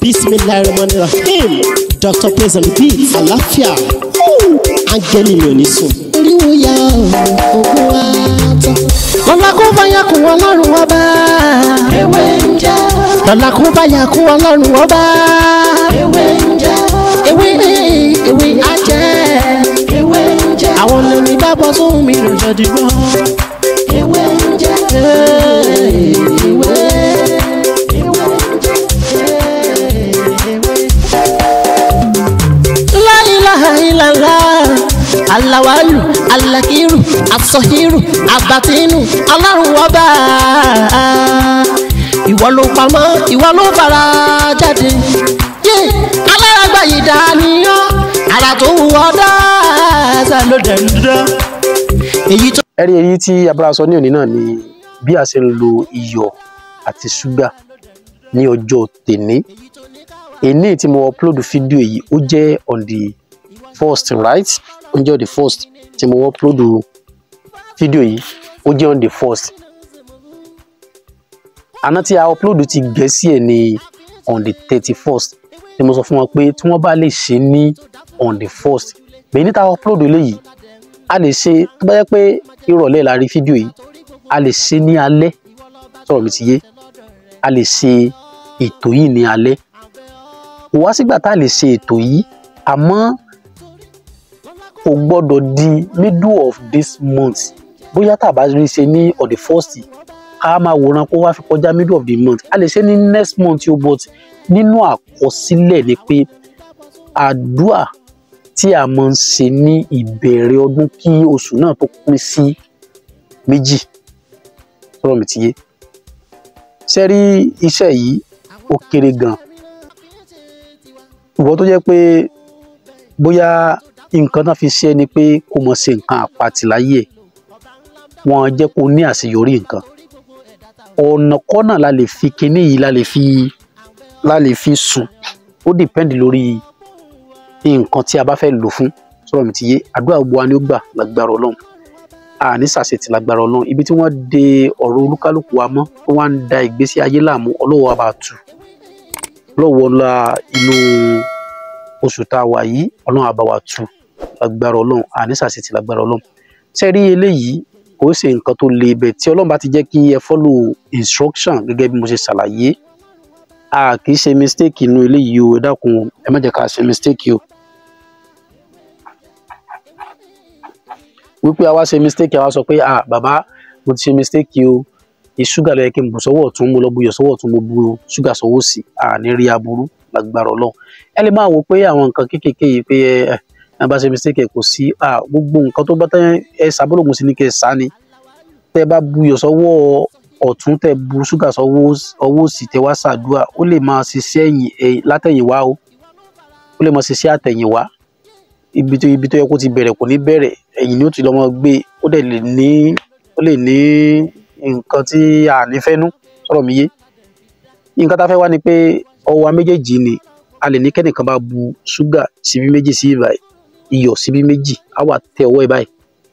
bismillahirrahmanirrahim dr praise and beat àlàáfíà áńgẹ́lì mi ò ní sùn. oríwo ya ogun wa tán. lọ́la kó bá yà kún ọlọ́run ọba. ewé ń jẹ́ lọ́la kó bá yà kún ọlọ́run ọba. ewé ń jẹ́ ewé ewé ajẹ́. ewé ń jẹ́ àwọn lèmi bá bọ́ sóhun mi lò jọ dìgbọ́. ewé ń jẹ́ ewé ewé ń jẹ́ la ilaha illallah alawalu alakiru asọhiru abatinu ọlọ́run ọba ìwọ ló pamọ́ ìwọ ló fara jáde yé aláràgbà yìí dániyàn ara tó wù ọ́ dáadáa ló dẹ̀ ń dán èyí tó. ẹ̀rí èyí tí abúlé sọ ní òní náà ni bí a ṣe ń lo iyọ̀ àti ṣúgà ní ọjọ́ tèní èní tí mo upload fídíò yìí ó jẹ́ on the first right ó jẹ́ on the first tí mo upload fídíò yìí ó jẹ́ on the first àná tí a upload ti gẹ̀ẹ́sì ẹ̀ ní on the thirty first tí mo sọ fún wọn pé tí wọ́n bá lè ṣe ní on the first bẹ́ẹ̀ níta upload eléyìí a lè ṣe tó bá yẹ pé ìrọ̀lẹ́ la rí fídíò yìí a lè ṣe ní alẹ́ sọ̀rọ̀ mi ti yé a lè ṣe ètò yìí ní alẹ́ kò wá sígbà tá a lè ṣe ètò yìí àmọ́ kò gbọ́dọ̀ di middle of this month bóyá tá a bá rí ṣe ní on the first ká máa wòran kó wá fi kọjá middle of the month a lè ṣe ní next month yóò but nínú àkọsílẹ̀ ni pé àdúà tí a máa ń ṣe ní ìbẹ̀rẹ̀ ọdún kí oṣù náà tó pín sí méjì sọ̀rọ̀ mi ti yé ṣe rí iṣẹ́ yìí ó kéré gan ìwọ tó jẹ́ pé bóyá nǹkan náà fi ṣe ni pé kó mọ̀ ṣe nǹkan àpatì láyé ẹ̀ wọ́n jẹ́ kó ní àṣeyọrí nǹkan ọ̀nà kọ́nà la lè fi kinní yìí la lè fi la lè fi sùn ó dìpẹ́ndì lórí nǹkan tí a bá fẹ́ lò fún sọ̀rọ̀ mi ti yé àdúrà gbogbo wa ni ó gbà lágbára ọlọ́run àní sàṣetì lágbára ọlọ́run ibi tí wọ́n de ọ̀rọ̀ olúkálùkù wa mọ́ tó wá ń da ìgbésí ayé láàmú ọlọ́wọ́ wa bá tù lọ́wọ́ la inú oṣù tá a wà yìí ọlọ́run á bá wa tù lágbára ọlọ́run àní sàṣetì lágbára ọlọ́run ṣe rí eléyìí kò ṣe nǹkan tó le ibẹ̀ tí ọlọ́run bá ti jẹ́ kí ẹ follow instruction gẹ́gẹ́ bí mo ṣe ṣàlàyé a kì í ṣe mistake inú eléyìí o ẹ dákun ẹ má jẹ́ ká ṣe mistake o wípé a wá ṣe mistake a wá sọ pé ah bàbá mo ti ṣe mistake o ìṣúgà ló yẹ kí n bù sọ́wọ́ ọ̀tún mo lọ bu iyọ̀ sọ́wọ́ ọ̀tún mo bu ṣúgà sọ́wọ́ òsì à ní rí aburú lágbára Ọlọ́run ẹ lè máa wò pé àwọn nǹkan kéékèèké yìí pé ẹ ẹ bá ṣe mistake kò sí à gbogbo nǹkan tó bá tẹ ẹ sábọlọgùn sí ni kẹ ẹ sá ni tẹ bá bu iyọ̀ sọ́wọ́ ọ̀tún tẹ bu ṣúgà sọ́wọ́ ọwọ́ òsì tẹ wá ṣàdúrà ó lè máa ṣiṣẹ́ ẹ̀yìn látẹ̀yìnwá o ó lè máa ṣiṣẹ́ àtẹ̀yìnwá ibi tó ibi tó yẹ kó ti bẹ̀rẹ̀ kò ní bẹ̀rẹ̀ ẹ̀yìn ni ó ti lọ́mọ gbé ó dẹ̀ lè ní ó lè ní nǹkan tí a ní fẹ́ nú sọ̀rọ̀ mi yé nǹkan tá a fẹ́ wá ni pé ọwọ́ wa méjèèjì ni a lè ní kẹ́nìkan bá bu ṣúgà síbí méjì sí ibà iyọ̀ síbí méjì á wà tẹ ọwọ́ ẹ̀ báyìí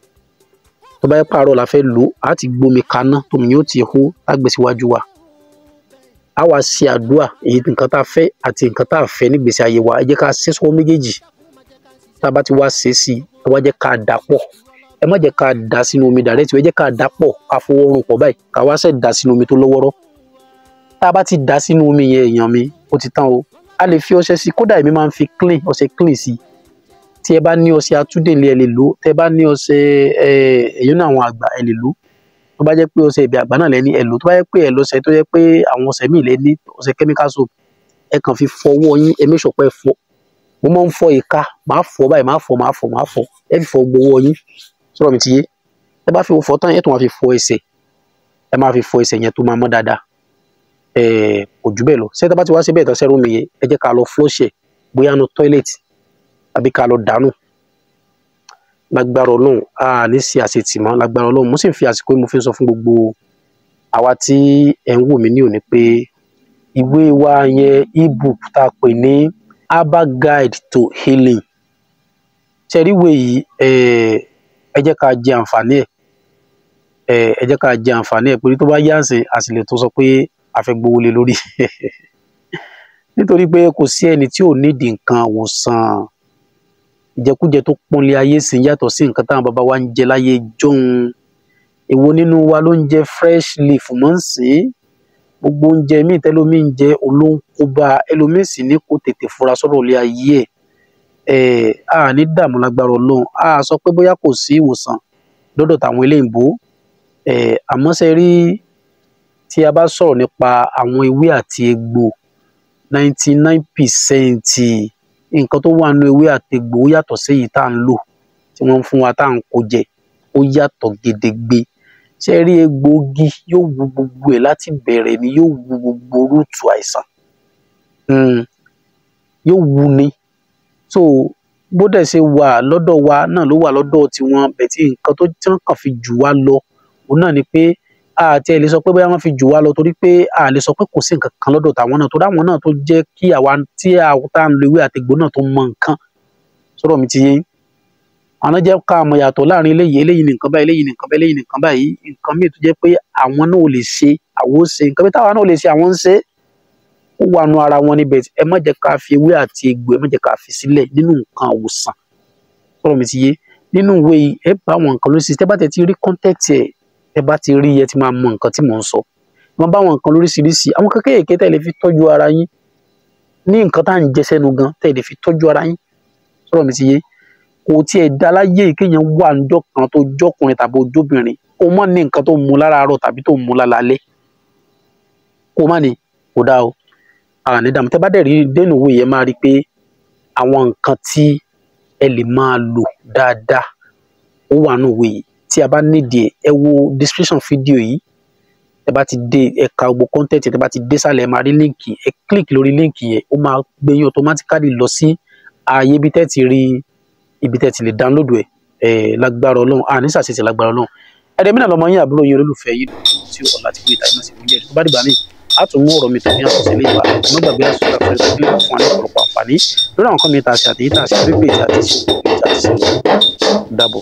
tó bá yẹ pààrọ̀ la fẹ́ lò á ti gbómi kaná tómi yóò ti hó lágbè síwájú wa á wá ṣe àdúrà èyí nǹkan tá a fẹ́ àti nǹkan tá a fẹ́ nígbèsí ayé wa ẹ jẹ́ ká ṣe sọ́wọ́ méjèèjì tá a bá ti wá ṣe sí i ẹ wá jẹ́ ká dà pọ̀ ẹ má jẹ́ ká dà sínú omi dàrẹ́tì ẹ jẹ́ ká dà pọ̀ ká fọwọ́ rún pọ̀ báyìí ká wá ṣe dà sínú omi tó lọ́wọ́rọ́ tá a bá ti dà sínú omi yẹn èèyàn mi ó ti tán o a lè fi ọṣẹ sí kódà èmi máa ń fi clean ọṣẹ clean sí tí ẹ bá ní ọṣẹ atúndèlé ẹ lè lò tẹ bá ní ọṣẹ ẹ èyí náà àwọn àgbà ẹ lè lò tó bá jẹ́ pé ọṣẹ ìbí àgbà náà lẹ́ni ẹ lò tó bá jẹ́ pé ẹ lọ́ṣẹ tó jẹ́ pé àwọn ọṣẹ míì lẹ́ni ọṣẹ chemical soap ẹ kàn fi fọwọ́ yín ẹ make sure pé ẹ fọ mo máa ń fọ ìka máa fọ báyìí máa fọ máa fọ máa fọ ẹ fi fọ gbowó yín sọ̀rọ̀ mi ti yé ẹ bá fi fọ tán ẹ tún máa fi fọ ẹsẹ̀ ẹ máa fi fọ ẹsẹ̀ yẹn tó máa mọ́ dáadáa ẹ kò jù bẹ́ẹ̀ lọ ṣé tá bá ti wá sí bẹ́ẹ̀ tán sẹ́rù mi yẹn ẹ jẹ́ ká lọ flush ẹ̀ bóyá nu toilet àbí ká lọ dànù lágbára ọlọ́run a ní sí àṣetì mọ́ lágbára ọlọ́run mo sì ń fi àsìkò yìí mo fi ń sọ fún gbogbo àwa tí ẹ ń wò mí ní òní pé ìwé wa yẹn ebook tá a pè ní herbal guide to healing ṣẹ́ríwé yìí ẹ jẹ́ ká jẹ àǹfààní ẹ̀ ẹ jẹ́ ká jẹ àǹfààní ẹ̀ pé tó bá yá àsìn àsìlẹ̀ tó sọ pé a fẹ́ gbowó lé lórí nítorí pé kò sí ẹni tí ò nídìí nǹkan àwòsàn ìjẹkújẹ tó pọ́nlé ayé sì yàtọ̀ sí nǹkan táwọn bàbá wa ń jẹ láyé jọ̀hún èwo nínú wa ló ń jẹ fresh leaf mọ́ ń sìn gbogbo oúnjẹ míì tẹ́lómi ń jẹ olóńkóbá ẹlòmíì sì ní kó tètè fura sọ̀rọ̀ ilé ayé ẹ̀ a ní dààmú lágbára ọlọ́run a sọ pé bóyá kò sí ìwòsàn lọ́dọ̀ tàwọn eléyìnbó ẹ̀ àmọ́ ṣe rí tí a bá sọ̀rọ̀ nípa àwọn ewé àti egbò ninety nine percent nǹkan tó wà nínú ewé àti egbò ó yàtọ̀ sí èyí tá à ń lò tí wọ́n ń fún wa tá à ń kó jẹ ó yàtọ̀ gedegbe ṣe rí egbòogi yóò wu gbogbo ẹ̀ láti bẹ̀rẹ̀ ni yóò wu gbogbo rúùtù àìsàn Mm, yóò wu ni so bó dẹ̀ ṣe wà lọ́dọ̀ wa náà ló wà lọ́dọ̀ tiwọn bẹ̀tí nǹkan tó tí wọ́n kàn fi jù wá lọ òun náà ni pé àti ẹ̀ lè sọ pé bóyá wọ́n fi jù wá lọ torí pé a lè sọ pé kò sí nǹkan kan lọ́dọ̀ tàwọn náà torí àwọn náà tó jẹ́ kí àwa tí a tá à ń lo ewé àtegbò náà tó mọ nǹkan sọ̀rọ̀ mi ti yé yín àwọn jẹ́ ká mọ̀ yàtọ̀ láàrin eléyìí eléyìí nìkan báyìí eléyìí nìkan báyìí eléyìí nìkan báyìí nǹkan míì tó jẹ́ pé àwọn náà ò lè ṣe àwọn ó ṣe nǹkan bí táwa náà ò lè ṣe àwọn ń ṣe ó wà nù ara wọn níbẹ̀ ẹ má jẹ́ ká fi ewé àti egbò ẹ má jẹ́ ká fi sílẹ̀ nínú nǹkan àwòsàn sọ̀rọ̀ mi ti yé nínú ìwé yìí ẹ bá àwọn nǹkan lóríṣiríṣi tẹ́ bá tẹ̀ ti rí kọ́ńtẹ́ẹ̀tì ẹ̀ ẹ bá ti rí ẹ ti máa mọ nǹkan tí mò ń sọ ẹ máa bá àwọn nǹkan lóríṣiríṣi àwọn kan kéèké tẹ́ lè fi tọ́jú ara yín ní nǹkan tá à ń jẹ sẹ́nu gan tẹ́ lè fi tọ́jú ara yín sọ̀rọ̀ mi ti yé kò tiẹ̀ dá láyé kéèyàn wà níjọ́ kan tó jọ́kùnrin tàbí ojóbìnrin kó má ní nǹkan tó mu láràárọ̀ tàbí tó mu lálálẹ́ kó má ní kó dá o ara ní dààmú tẹ́ bá dẹ̀ rí dénú òwe yẹn máa rí i pé àwọn nǹkan tí ẹ lè máa lò dáadáa ó wà nínú òwe yìí tí a bá nídìí ẹ ẹ wo description fídíò yìí ẹ bá ti dé ẹ ka gbogbo content ẹ bá ti dé sálẹ̀ ẹ máa rí líǹkì ẹ click lórí líǹkì yẹn ó máa gbé yín automatically lọ sí ààyè ibi tẹ́ ti rí ibi tẹ́ ti lè download ẹ ẹ lágbára Ọlọ́run à ní sàṣẹṣẹ lágbára Ọlọ́run ẹdẹmínà lọmọ yín àbúrò yín olólùfẹ́ yìí tí ọlá ti gbé ìta ìmọ̀ sí ìwúyẹ tó bá dìgbà míì a tún mú ọ̀rọ̀ mi tó ní àtúnṣe lè wà ọmọ gbàgbé àṣùkà fún ẹsẹ kílípù fún wa ní ọ̀pọ̀lọpọ̀ àǹfààní lórí àwọn kan mi ta àṣẹ àtẹyí ta àṣẹ pípé ìta àti ìṣe ìta àti ìṣe dàbọ̀.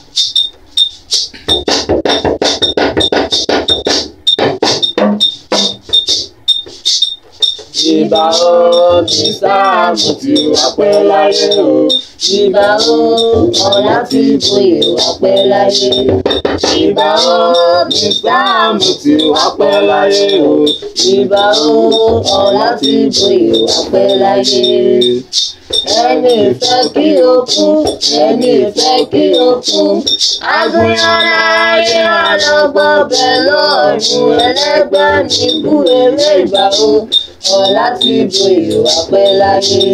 Ìbà o ní sáàmù tí wà pẹ́ láyé o. Ìbà o, ọ̀la ti bòye wà pẹ́ láyé. Ìbà o ní sáàmù tí wà pẹ́ láyé o. Ìbà o, ọ̀la ti bòye wà pẹ́ láyé. Ẹni fẹ́ kí o kú, ẹni fẹ́ kí o kú. Agbóyan láyé ọlọ́gbọ́n bẹ̀ lọ́ọ̀rùn ẹlẹ́gbẹ́ ní kú eré ìbà o. Ọ̀la ti bòye wà pẹ́ láyé.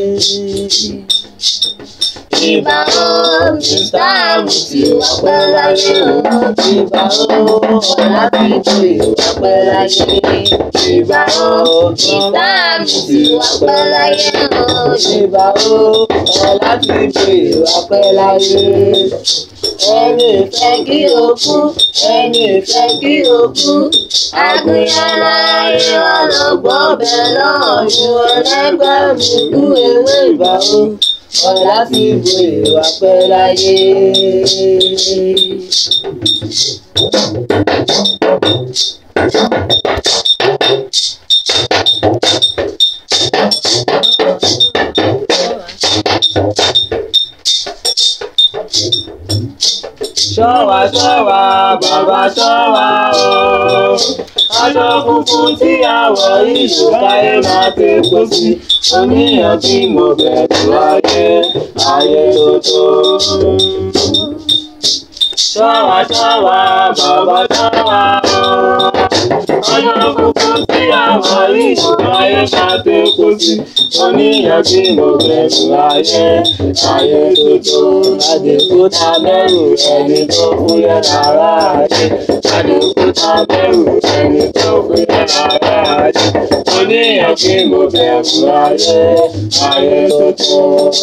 Ìbà o, Mr. Amuti wà pẹ́ láyé o. Ìbà o, ọ̀la ti bòye wà pẹ́ láyé. Ìbà o, Mr. Amuti wà pẹ́ láyé o. Ìbà o, ọ̀la ti bòye wà pẹ́ láyé. Ẹni fẹ́ kí o kú, ẹni fẹ́ kí o kú. Agbóyan láyé ọlọ́gbọ́n bẹ̀ lọ́ọ̀rùn ẹlẹ́gbẹ́ mi kú ewé ìbà o. Ọ̀la fi bòye wà pẹ́ láyé. Ṣọ́wa ṣọ́wa bàbá ṣọ́wa o. Aṣọ funfun tí a wọ̀ yìí ló káyé máa ti kó sí. Oníyàn tí mo bẹ̀rù ayé, ayé tó tó. Ṣọ́wa ṣọ́wa bàbá ṣọ́wa o. Aṣọ funfun tí a wọ̀ yìí ló káyé máa ti kó sí. Oníyàn tí mo bẹ̀rù ayé, ayé tó tó. Àdìgún ta bẹ̀rù ẹni tó fúyẹ́ lára ayé. Àdìgún ta bẹ̀rù ẹni tó fúyẹ́ lára ayé. Oníyàn tí mo bẹ̀rù ayé, ayé tó tó.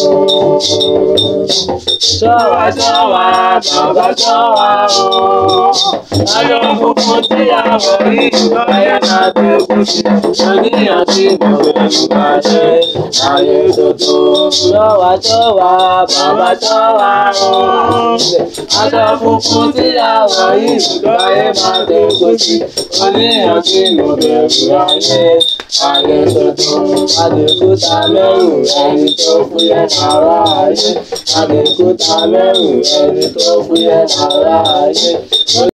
Ṣọ́wa ṣọ́wa bàbá ṣọ́wa o. Ayọ̀ funfun tí a wọ̀ yìí ayé náà ti kú sí. Oníyàn tí mo bẹ̀rù ayé, ayé tó tó. Ṣọ́wa ṣọ́wa bàbá ṣọ́wa o. Aṣọ funfun tí a wọ̀ yìí ayé máa ti kú sí. Oníyàn tí mo bẹ̀rù ayé, ayé tuntun àdìkúta mẹ́rù ẹni tó fúyẹ́ lára ayé àdìkúta mẹ́rù ẹni tó fúyẹ́ lára ayé.